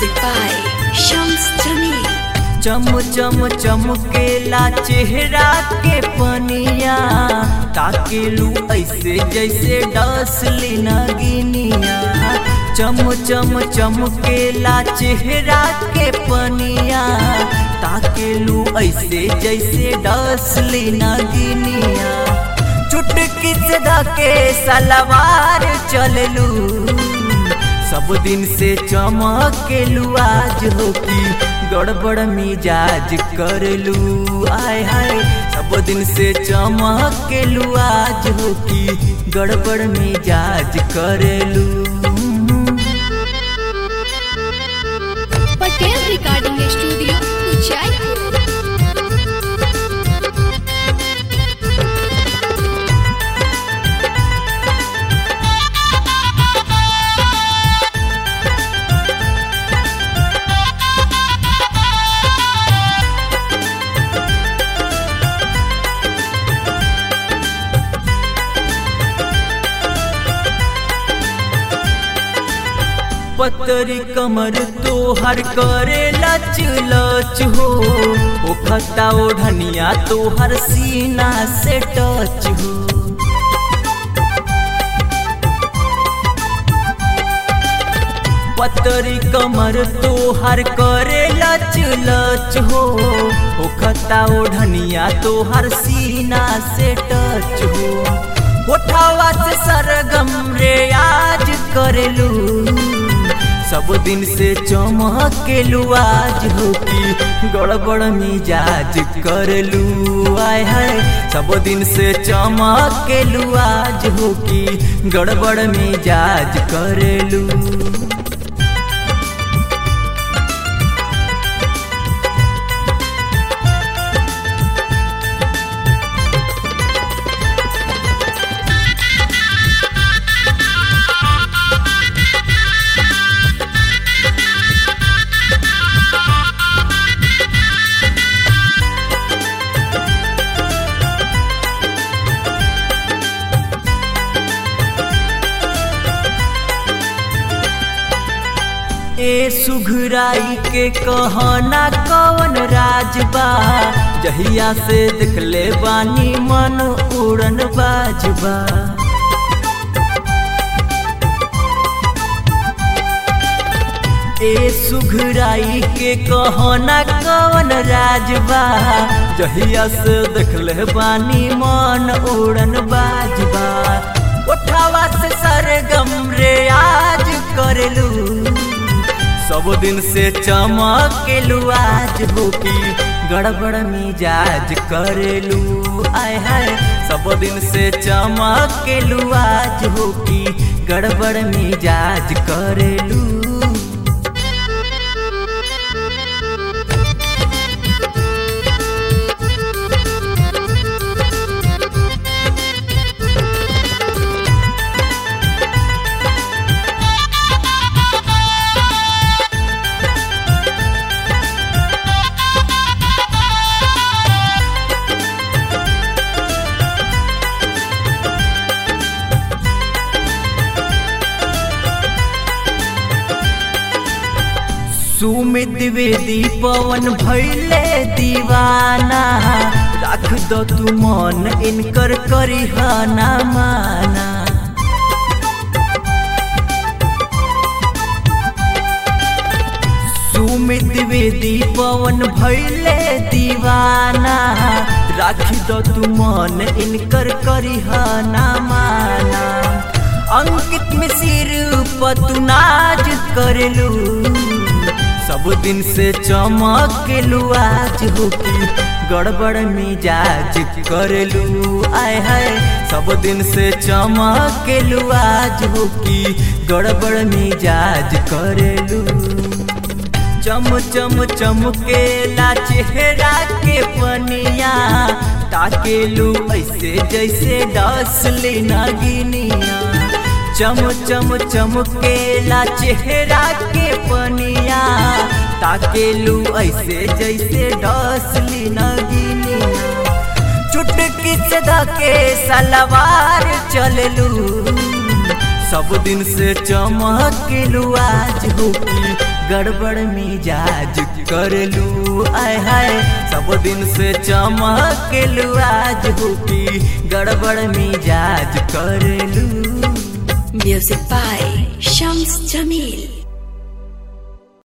Music by Shams Jamil. चम चम चमकेला चेहरा के पनिया ताकेलू ऐसे जैसे डसली नगिनिया चम चम चमकेला चेहरा के पनिया ताकेलू ऐसे जैसे डसली नगिनिया चुटकी से धके सलवार चललू सब दिन से चमकेलू आज हो की गड़बड़ मिजाज करलू आय हाय सब दिन से चमकेलू आज हो की गड़बड़ मिजाज करलू पटेल रिकॉर्डिंग स्टूडियो जयपुर पतरी कमर तोहर करे लच लच हो ओ खता ओढ़निया तोहर सीना से टच हो पतरी कमर तोहर करे लच लच हो ओ खता ओढ़निया तोहर सीना से टच हो उठावा से सरगम रे आज करेलू सब दिन से चमकेलू आज हो की गड़बड़ मिजाज करलू आय है सब दिन से चमकेलू आज हो की गड़बड़ मिजाज करलू ए सुघराई के कहना कवन राजबा जहिया से देखले बानी मन उड़न बाजबा ए सुघराई के कहना कवन राजबा जहिया से देखले बानी मन उड़न बाजबा उठावा से सरगम रे आज करलू सब दिन से चमकेलू आज हो की गड़बड़ मिजाज करेलू आय हाय सब दिन से चमकेलू आज हो की गड़बड़ मिजाज करेलू सुमित द्विवेदी पवन भैले दीवाना रख दो तू मन इनकर करिहना माना सुमित द्विवेदी पवन भैले दीवाना राख दो तू मन इनकर करिहना माना अंकित में सिर पतुनाज करलू सब दिन से चमकेलू आज हो की गड़बड़ मिजाज करलू आय हाय सब दिन से चमकेलू आज हो की गड़बड़ मिजाज करलू चम चम चमकेला चेहरा के पनिया ताकेलू ऐसे जैसे डसली नगिनिया चम चम चमकेला चेहरा के पनिया ताकेलू ऐसे जैसे डसली नगिनिया चुटकी से धके सलवार चललू सब दिन से चमकेलू आज हो की गड़बड़ मिजाज करलू आय हाय सब दिन से चमकेलू आज हो की गड़बड़ मिजाज करलू Music by Shams Jamil.